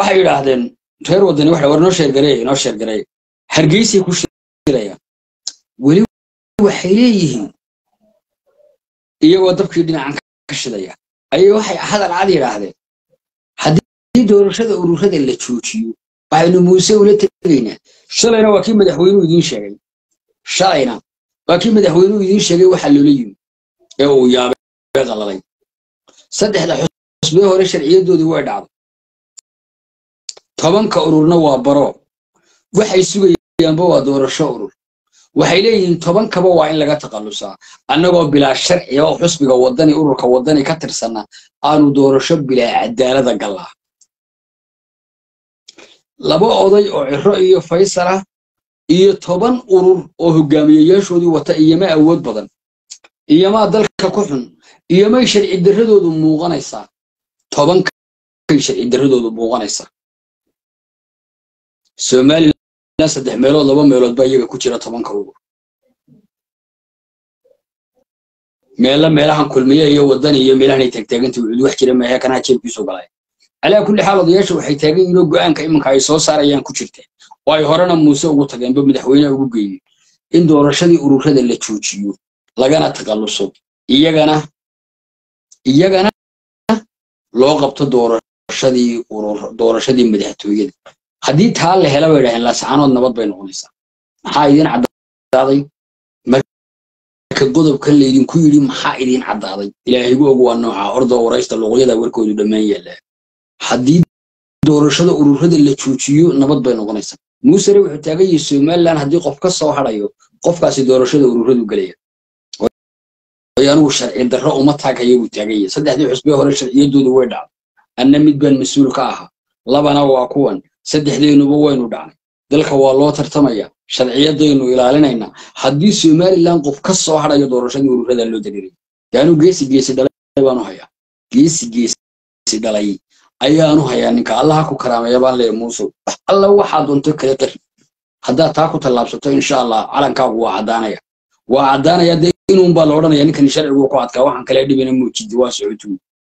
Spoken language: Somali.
waxay yidhaahdeen reer waddani waxa war noo sheergareey noo sheergareey hargeysay ku shirayaan weli waxay leeyihiin iyagoo dabkii dhinacan ka shidaya ayay waxay hadal cad yidhaahdeen haddii doorashada ururada la joojiyo waxaynu muuse ula tegaynaa shalayna waa kii madaxweynuhu idiin sheegay shalayna waa kii madaxweynuhu idiin sheegay waxaa loola yimi ee uu yaabay qalalay saddexda xusbee hore sharciyadoodii way dhacday tobanka ururna waa baro waxay sugayaanba waa doorasho urur waxay leeyihiin tobankaba waa in laga takhallusaa annagoo bilaa sharciga oo xusbiga waddani ururka waddani ka tirsanna aanu doorasho bilaa cadaalada gallaa laba oday oo ciro iyo faysal ah iyo toban urur oo hogaamiyeyaashoodii wata iyoma awood badan iyomaa dalka ku xun iyomay sharci darradoodu muuqanaysaa tobankay sharci darradoodu muuqanaysaa somalilan saddex meelood laba meelood baa iyaga ku jira tobanka urur meella meelahan kulmiye iyo waddani iyo meelahan ay taagtaaganta wuxuud wax jira maahe kanaa jeebkiisu galay calaa kulli xaal odayaasha waxay taagan yihiin oo go'aanka iminka ay soo saarayaan ku jirteen oo ay horena muuse ugu tageenba madaxweyneha ugu geeyey in doorashadii ururada la joojiyo lagana takhalluso iyagana iyagana loo qabto doorashadii urur doorashadii madaxtooyada haddii taa la hela bay idhaheen laascaanood nabad bay noqonaysaa maxaa idiin caddaaday marka godobkan laydinku yidhi maxaa idiin caddaaday ilaahigu og waa nooca ordoo waraysta luuqyada warkoodu dhammaan yaallaa haddii doorashada ururada la joojiyo nabad bay noqonaysaa muusere wuxuu taagan yahay somalilan haddii qof ka soo hadhayo qofkaasi doorashada ururadu gelaya anigu sharci darro uma taagaya buu taagan yahay saddexdii xusbee hore sharciyadoodu way dhacday anna mid baan mas-uul ka ahaa labana waa kuwan saddexdeenuba waynu dhacnay dalka waa loo tartamaya sharciyadaynu ilaalinaynaa haddii somalilan qof ka soo hadhayo doorashadii ururada loo dariiray yaanu geesi geesi dhalay baanu hayaa geesi geesi dhalay ayaanu hayaa ninka allaha ku karaameeya baan leeyahay muuse wax alla waxaa doonto kale qari haddaad taa ku tallaabsato insha allah calankaagu waa caddaanaya waa caddaanaya dee inuunbaa la odhanaya ninkan sharcigu ku adkaa waxaan kale dhibina muujidi waa socotuu